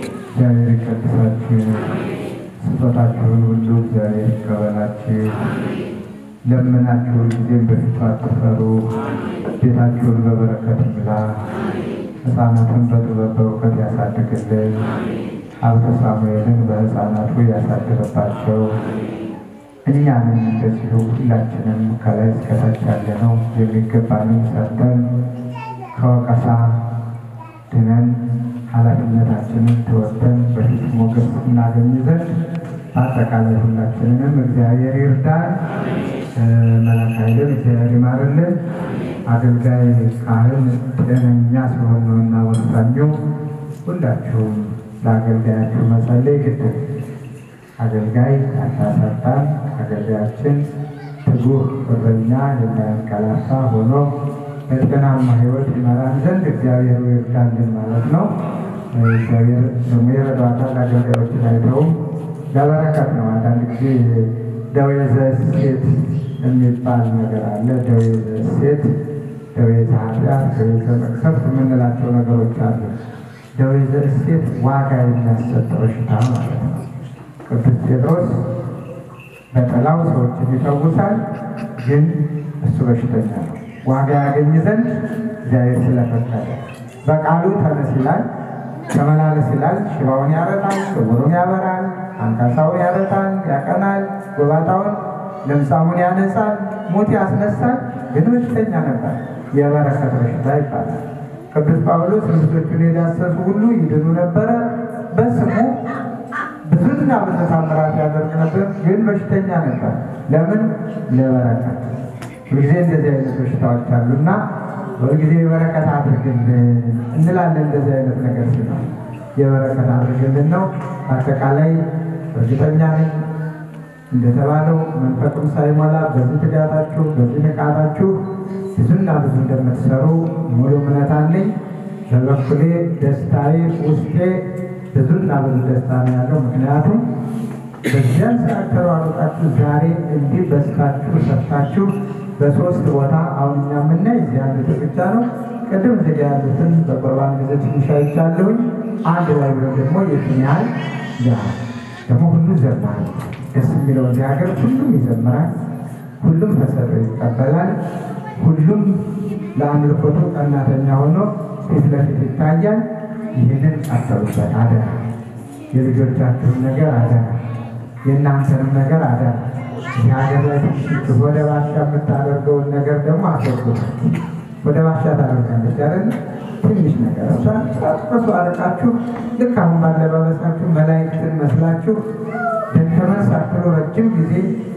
እግዚአብሔር ይቀድሳችሁ። ስጦታችሁን ሁሉ እግዚአብሔር ይቀበላችሁ። ለምናችሁ ጊዜም በፊቱ አትፈሩ። ቤታችሁን በበረከት ይምላ። ሕፃናትን በጥበብ በእውቀት ያሳድግልን። ሀብተ ሳሙኤልን በሕፃናቱ ያሳድርባቸው። እኛንም እንደዚሁ ሁላችንም ከላይ እስከታች ያለነው የሚገባንን ሰርተን ከወቀሳ ድነን ኃላፊነታችንን ተወጥተን በፊት ሞገስ እናገኝ ዘንድ በአጠቃላይ ሁላችንንም እግዚአብሔር ይርዳን። መላክ ኃይልን እግዚአብሔር ይማርልን። አገልጋይ ካህን ጤነኛ ሲሆን ነውና ወሳኙ ሁላችሁም ለአገልጋያችሁ መጸለይ ግድ ነው። አገልጋይ አታሳጣን። አገልጋያችን ትጉህ እረኛ የማያንቀላፋ ሆኖ በጤናማ ሕይወት ይመራን ዘንድ እግዚአብሔር ይርዳልን ማለት ነው። እግዚአብሔር ደግሞ የረዷታል። አገልጋዮች አይተውም ለበረከት ነው። አንዳንድ ጊዜ ደዌ ዘሴት የሚባል ነገር አለ። ደዌ ዘሴት፣ ደዌ ዘኃጢአት፣ ደዌ ዘመቅሰፍት የምንላቸው ነገሮች አሉ። ደዌ ዘሴት ዋጋ የሚያሰጥ በሽታ ማለት ነው። ቅዱስ ጴጥሮስ በጠላው ሰዎችን ይፈውሳል፣ ግን እሱ በሽተኛ ነው። ዋጋ ያገኝ ዘንድ እግዚአብሔር ስለፈቀደ በቃሉ ተነስ ይላል፣ ተመላለስ ይላል። ሽባውን ያረጣል፣ ዕውሩን ያበራል፣ አንካሳውን ያረጣል፣ ያቀናል፣ ጎባጣውን ለምጻሙን ያነጻል፣ ሙት ያስነሳል። ግን በሽተኛ ነበር። የበረከት በሽታ ይባላል። ቅዱስ ጳውሎስ ልብሶቹን የዳሰሱ ሁሉ ይድኑ ነበረ። በስሙ ብዙና ብዙ ታምራት ያደርግ ነበር፣ ግን በሽተኛ ነበር። ለምን? ለበረከት። ሁልጊዜ እንደዚህ አይነት በሽታዎች አሉና ሁልጊዜ የበረከት አድርግልን እንላለን። እንደዚህ አይነት ነገር ሲሆን የበረከት አድርግልን ነው። በአጠቃላይ እርግጠኛ ነኝ እንደተባለው መንፈቁም ሳይሞላ በዚህ ትጋታችሁ በዚህ ንቃታችሁ ብዙና ብዙ እንደምትሰሩ ሙሉ እምነት አለኝ። በበኩሌ ደስታዬ ውስጤ ብዙና ብዙ ደስታ ነው ያለው። ምክንያቱም በዚያን ሰዓት ተሯሩጣችሁ ዛሬ እንዲህ በስታችሁ ሰርታችሁ በሶስት ቦታ አሁን እኛ የምናይ እዚህ ያሉትን ብቻ ነው። ቅድም እዚህ ጋ ያሉትን በቁርባን ጊዜ ትንሽ አይቻለሁኝ። አንድ ላይ ብለው ደግሞ የትን ያህል ያ ደግሞ ሁሉ ዘማሪ ደስ የሚለው እዚህ ሀገር ሁሉም ይዘምራል፣ ሁሉም ተሰጥቶ ይቀበላል፣ ሁሉም ለአምልኮቱ ቀናተኛ ሆኖ ፊት ለፊት ይታያል። ይህንን ቀጠሉበት አደራ። የልጆቻችሁን ነገር አደራ፣ የእናንተንም ነገር አደራ። ይህ ሀገር ላይ ትንሽ ወደ ባሻ የምታደርገውን ነገር ደግሞ አስወግዱ። ወደ ባሻ ታደርጋለች አይደል? ትንሽ ነገር እሷን ጣጥቆሱ አርቃችሁ ልክ አሁን ባለባበሳችሁ መላእክትን መስላችሁ ደከመን ሳትሉ ረጅም ጊዜ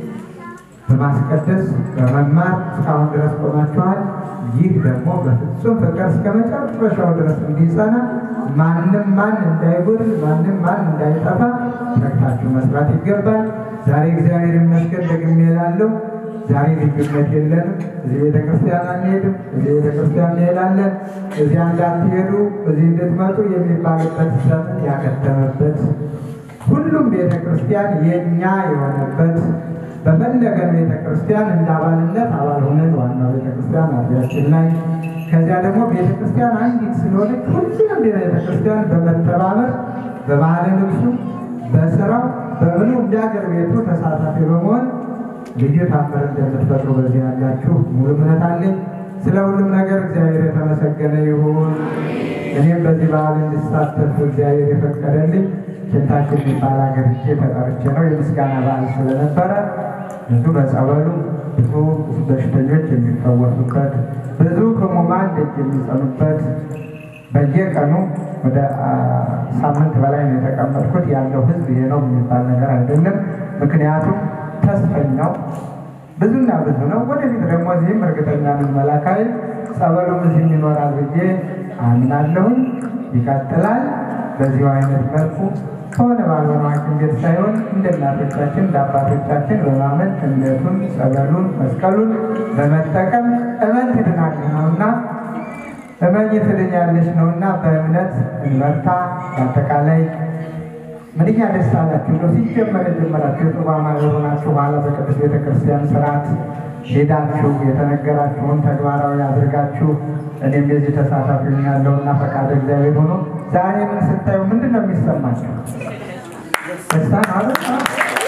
በማስቀደስ በመማር እስካሁን ድረስ ቆማችኋል። ይህ ደግሞ በፍጹም ፍቅር እስከ መጨረሻው ድረስ እንዲጸና ማንም ማን እንዳይጎድል ማንም ማን እንዳይጠፋ ተግታችሁ መስራት ይገባል። ዛሬ እግዚአብሔር ይመስገን ደግሜ እላለሁ፣ ዛሬ ልዩነት የለንም። እዚህ ቤተ ክርስቲያን አንሄድም፣ እዚህ ቤተ ክርስቲያን እንሄዳለን፣ እዚያ እንዳትሄዱ እዚህ እንድትመጡ የሚባልበት ዘመን ያከተመበት ሁሉም ቤተ ክርስቲያን የእኛ የሆነበት በፈለገን ቤተ ክርስቲያን እንደ አባልነት አባል ሆነን ዋናው ቤተ ክርስቲያን አርቢያችን ላይ ከዚያ ደግሞ ቤተ ክርስቲያን አንዲት ስለሆነች ሁሉንም ቤተ ክርስቲያን በመተባበር በባህለ ልብሱ በስራው በምኑ እንደ ሀገር ቤቱ ተሳታፊ በመሆን ልዩ ታምር እንደምትፈጥሩ በዚህ ያላችሁ ሙሉ እምነት አለኝ። ስለ ሁሉም ነገር እግዚአብሔር የተመሰገነ ይሁን። እኔም በዚህ በዓል እንድሳተፍ እግዚአብሔር የፈቀደልኝ ኬንታሽ የሚባል ሀገር ሄጄ ተጠርቼ ነው። የምስጋና በዓል ስለነበረ ብዙ በጸበሉ ብዙ በሽተኞች የሚፈወሱበት ብዙ ሕሙማን ደጅ የሚጸኑበት በየቀኑ ወደ ሳምንት በላይ ነው የተቀመጥኩት። ያለው ሕዝብ ይሄ ነው የሚባል ነገር አይደለም። ምክንያቱም ተስፈኛው ብዙና ብዙ ነው። ወደፊት ደግሞ እዚህም እርግጠኛ ነኝ መላካዊ ጸበሉም እዚህም ይኖራል ብዬ አምናለሁኝ። ይቀጥላል በዚሁ አይነት መልኩ ከሆነ ባልሆነ ሐኪም ቤት ሳይሆን እንደ እናቶቻችን እንደ አባቶቻችን በማመን እምነቱን፣ ጸበሉን፣ መስቀሉን በመጠቀም እመን ትድናለህ ነውና እመኝ ትድኛለሽ ነውና በእምነት እንበርታ። በአጠቃላይ ምንኛ ደስ አላችሁ ነው ሲጀመር የጀመራችሁ የጽዋ ማህበር ሆናችሁ በኋላ በቅዱስ ቤተክርስቲያን ስርዓት ሄዳችሁ የተነገራችሁን ተግባራዊ አድርጋችሁ እኔም የዚህ ተሳታፊ ያለውና ፈቃደ እግዚአብሔር ሆኖ ዛሬ ምን ስታዩ ምንድን ነው የሚሰማቸው? ደስታ ማለት ነው።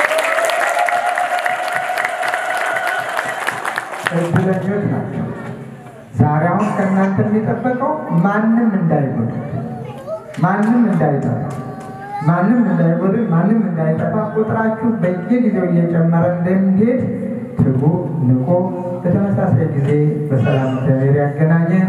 እድለኞች ናቸው። ዛሬ አሁን ከእናንተ የሚጠበቀው ማንም እንዳይጎድል፣ ማንም እንዳይጠፋ፣ ማንም እንዳይጎድል፣ ማንም እንዳይጠፋ ቁጥራችሁ በየጊዜው እየጨመረ እንደሚሄድ ትጉ፣ ንቁ። በተመሳሳይ ጊዜ በሰላም እግዚአብሔር ያገናኘን።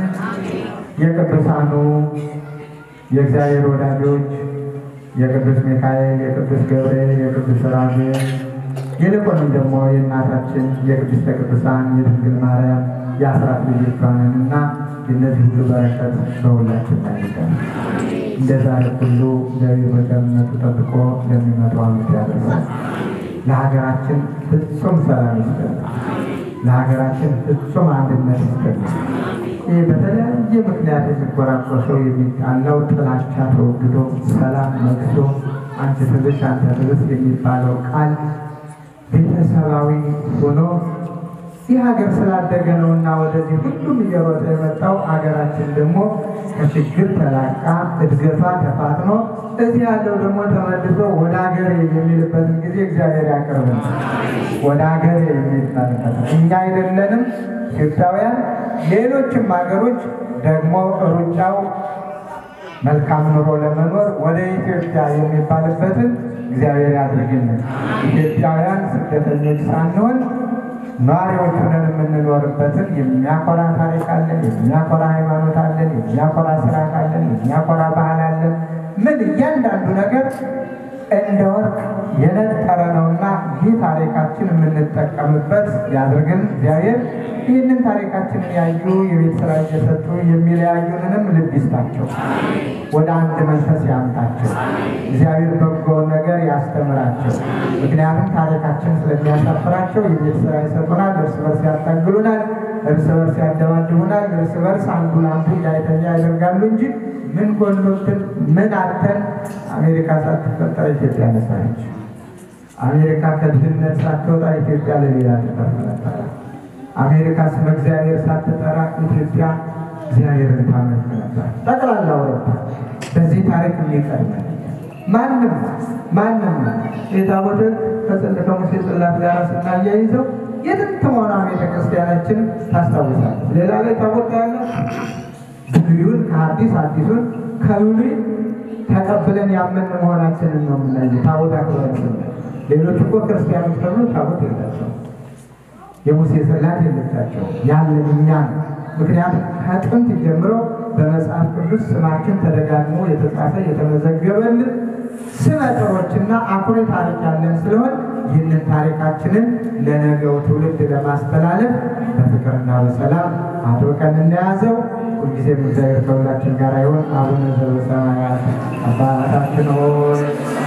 የቅዱሳኑ የእግዚአብሔር ወዳጆች የቅዱስ ሚካኤል፣ የቅዱስ ገብርኤል፣ የቅዱስ ራጉኤል ይልቁንም ደግሞ የእናታችን የቅድስተ ቅዱሳን የድንግል ማርያም የአስራት ልጆቿንን እና የእነዚህ ሁሉ በረከት በሁላችን ላይ ይደር። እንደ ዛሬ ሁሉ እግዚአብሔር በቸርነቱ ጠብቆ ለሚመጣው ዓመት ያደርሳል። ለሀገራችን ፍጹም ሰላም ይስጠን። ለሀገራችን ፍጹም አንድነት ይስጠን። ይህ በተለያየ ምክንያት የሚጎራቆሰው የሚጣለው ጥላቻ ተወግዶ ሰላም ነግሶ አንቺ ትብስ አንተ ትብስ የሚባለው ቃል ቤተሰባዊ ሆኖ ይህ ሀገር ስላደገ ነው እና ወደዚህ ሁሉም እየሮጠ የመጣው ሀገራችን ደግሞ ከችግር ተላቃ እድገቷ ተፋጥኖ እዚህ ያለው ደግሞ ተመልሶ ወደ ሀገር የሚልበትን ጊዜ እግዚአብሔር ያቅርብን። ወደ ሀገር የሚባልበት እኛ አይደለንም ኢትዮጵያውያን፣ ሌሎችም ሀገሮች ደግሞ ሩጫው መልካም ኑሮ ለመኖር ወደ ኢትዮጵያ የሚባልበትን እግዚአብሔር ያድርግልን። ኢትዮጵያውያን ስደተኞች ሳንሆን ነዋሪዎች ሆነን የምንኖርበትን የሚያኮራ ታሪክ አለን፣ የሚያኮራ ሃይማኖት አለን፣ የሚያኮራ ስርዓት አለን፣ የሚያኮራ ባህል አለን። ምን እያንዳንዱ ነገር እንደ ወርቅ የነጠረ ነውና ይህ ታሪካችን የምንጠቀምበት ያድርግን እግዚአብሔር። ይህንን ታሪካችንን ያዩ የቤት ስራ እየሰጡ የሚለያዩንንም ልብ ይስጣቸው፣ ወደ አንድ መንፈስ ያምጣቸው። እግዚአብሔር በጎውን ነገር ያስተምራቸው። ምክንያቱም ታሪካችን ስለሚያሳፍራቸው የቤት ስራ ይሰጡናል፣ እርስ በርስ ያታግሉናል፣ እርስ በርስ ያደባድቡናል፣ እርስ በርስ አንዱ ለአንዱ እንዳይተኛ ያደርጋሉ እንጂ ምን ጎሎብን ምን አተን አሜሪካ ሳትፈጠር ኢትዮጵያ ነሳች። አሜሪካ ከድህነት ሳትወጣ ኢትዮጵያ ለሌላ ትተርፍ ነበረ። አሜሪካ ስመ እግዚአብሔር ሳትጠራ ኢትዮጵያ እግዚአብሔርን ታመልክ ነበር። ጠቅላላ አውሮፓ በዚህ ታሪክ የሚቀርብ ማንም ማንም የታቦተ ከጽል ከሙሴ ጽላት ጋር ስናያይዘው የጥንት መሆኗ ቤተክርስቲያናችን ታስታውሳለች። ሌላ ላይ ታቦት ያለ ብሉዩን ከአዲስ አዲሱን ከብሉይ ተቀብለን ያመን መሆናችንን ነው የምናየው። ታቦት አክብረን ስናይ ሌሎች እኮ ክርስቲያኖች ተብሎ ታቦት የላቸው የሙሴ ጽላት የለቻቸው ያለን እኛ ነው። ምክንያቱም ከጥንት ጀምሮ በመጽሐፍ ቅዱስ ስማችን ተደጋግሞ የተጻፈ የተመዘገበልን ስመጥሮችና አኩሪ ታሪክ ያለን ስለሆን ይህንን ታሪካችንን ለነገው ትውልድ ለማስተላለፍ በፍቅርና በሰላም አጥብቀን እንደያዘው ሁልጊዜም እግዚአብሔር ከሁላችን ጋር ይሆን። አቡነ ዘበሰማያት አባታችን ሆይ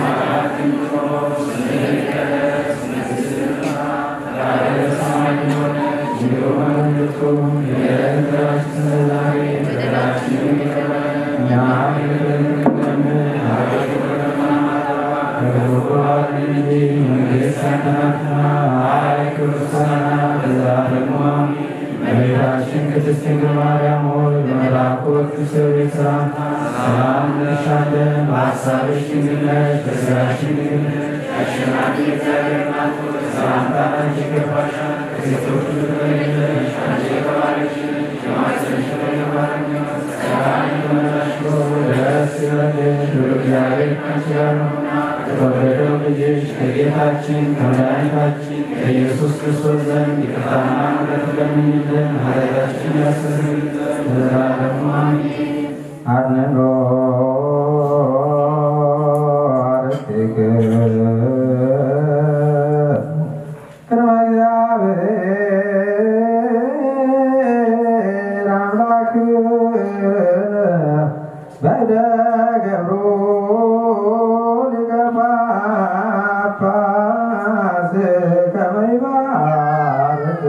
እመቤታችን ቅድስት ድንግል ማርያም ሆይ በመልአኩ ቅዱስ ገብርኤል ሰላምታ ሰላም እንልሻለን። በሐሳብሽ ድንግል ነሽ፣ በሥጋሽም ድንግል ነሽ። አሸናፊ እግዚአብሔር እናት ሆይ ሰላምታ ላንቺ ይገባሻል። ከሴቶች ሁሉ ተለይተሽ አንቺ የተባረክሽ ነሽ፣ የማኅፀንሽ ፍሬ የተባረከ ነው። ጸጋን የተመላሽ ሆይ ደስ ይበልሽ፣ ሉል እግዚአብሔር ከአንቺ ጋር ነውና ከተወደደው ልጅሽ ከጌታችን ከመድኃኒታችን ከኢየሱስ ክርስቶስ ዘንድ ይቅርታና ምሕረት ለምኝልን ኃጢአታችንን ያስተሰርይልን ዘንድ ለዘላለሙ አሜን። አድነኖ አርትክ ቅድመ እግዚአብሔር አምላክ በደገብሩ ሊቀ ጳጳስ ከመ ይባርክ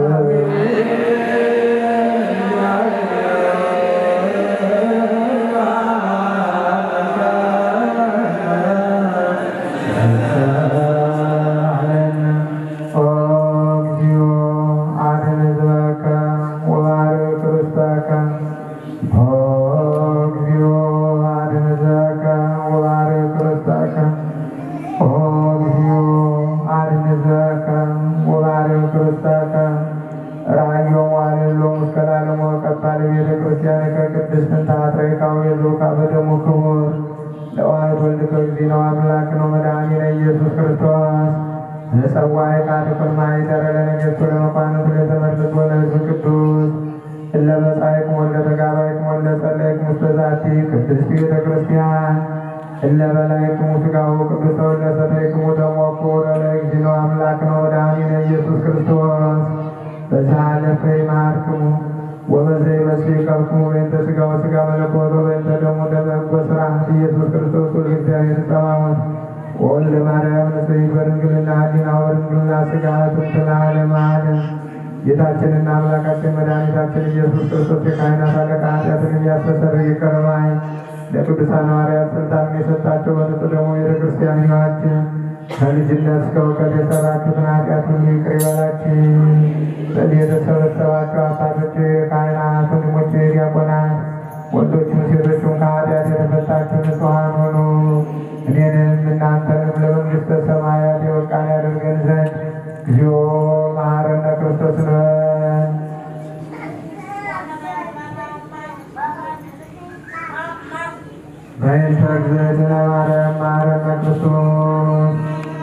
ክርስተከ ኦ እግዚኦ አድንዘከ ወባርክ ክርስተከ ራዮ ዋልሎ እስከላለሞ ቀባል ቤተ ክርስቲያን ከቅድስት ታትረይካው የዞካ በደሙ ክቡር ለዋህድ ወልድ ከእግዚእነ አምላክ ነው መድኃኒነ ኢየሱስ ክርስቶስ ዘጸዋይ ቃልኩን ማይደረ ለነገሥቱ ለመኳንንቱ ለተመርጦ ለሕዝብ ቅዱስ እለ መጻእክሙ ወለ ተጋባይክሙ ወለ ጸለይክሙ ውስተ ዛቲ ቅድስት ቤተ ክርስቲያን እለ በላይክሙ ሥጋሁ ቅዱሰ ወለ ሰተይክሙ ደሞ ክቡረ ለእግዚእነ አምላክ ነው መድኃኒነ ኢየሱስ ክርስቶስ በዛለፈ ይማርክሙ ወበዘ ይመስሊከክሙ በእንተ ሥጋው ሥጋ መለኮቶ በእንተ ደሙ ደመ ሕጎ ሥርዓት ኢየሱስ ክርስቶስ ወልደ እግዚአብሔር ጸባዖት ወወልደ ማርያም ንጽሕት በድንግልና ሕሊና ወድንግልና ሥጋ ጥንት ለዓለመ ዓለም ጌታችንና አምላካችን መድኃኒታችን ኢየሱስ ክርስቶስ የካህናት አለቃ ኃጢአትን የሚያስተሰርይ ይቅር ባይ ለቅዱሳን ሐዋርያት ስልጣንን የሰጣቸው በንጹሕ ደግሞ ቤተ ክርስቲያን ይዋችን ከልጅነት እስከ እውቀት የሰራችሁትን ኃጢአት ሁሉ ይቅር ይበላችሁ። በዚህ የተሰበሰባችሁ አባቶች፣ ካህናት፣ ወንድሞች፣ ዲያቆናት፣ ወንዶችም ሴቶችም ከኃጢአት የተፈታችሁ ንጹሐን ሆኑ። እኔንም እናንተንም ለመንግሥተ ሰማያት የበቃን ያደርገን ዘንድ እግዚኦ መሐረነ ክርስቶስ እንበል። በእንተ እግዝእትነ ማርያም መሐረነ ክርስቶስ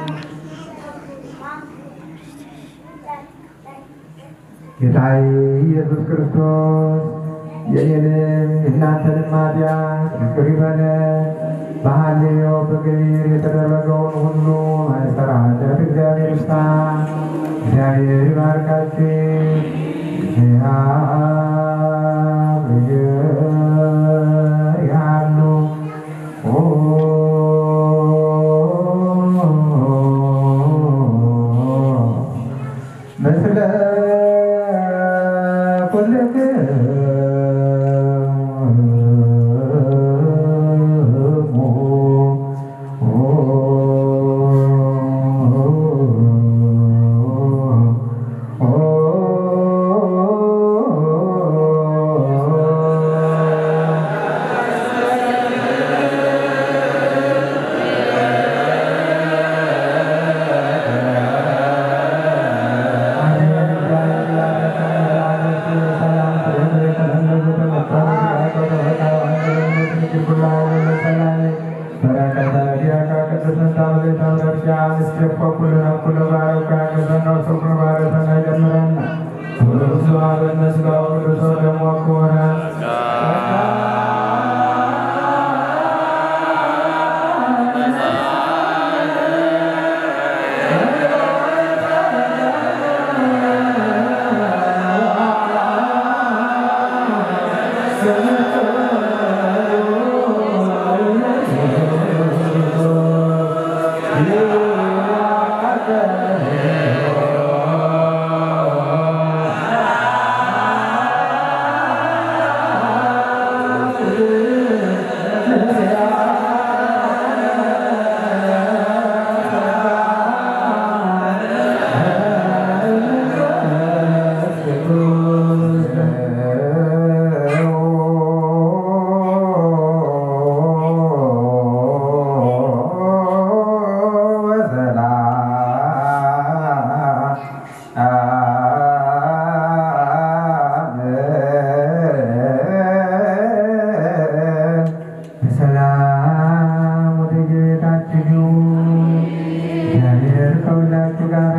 ጌታዬ ኢየሱስ ክርስቶስ የእኔንም የእናንተንም ኃጢአት ይቅር ይበለን። በሐልዮ በገቢር የተደረገውን ሁሉ ማይሰራ ኃጢአት እግዚአብሔር ይፍታ። እግዚአብሔር ይባርካችሁ። እግዚአብሔር ያሉ ምስለ በሰላም ወደ የቤታችሁ እግዚአብሔር ከሁላችሁ ጋር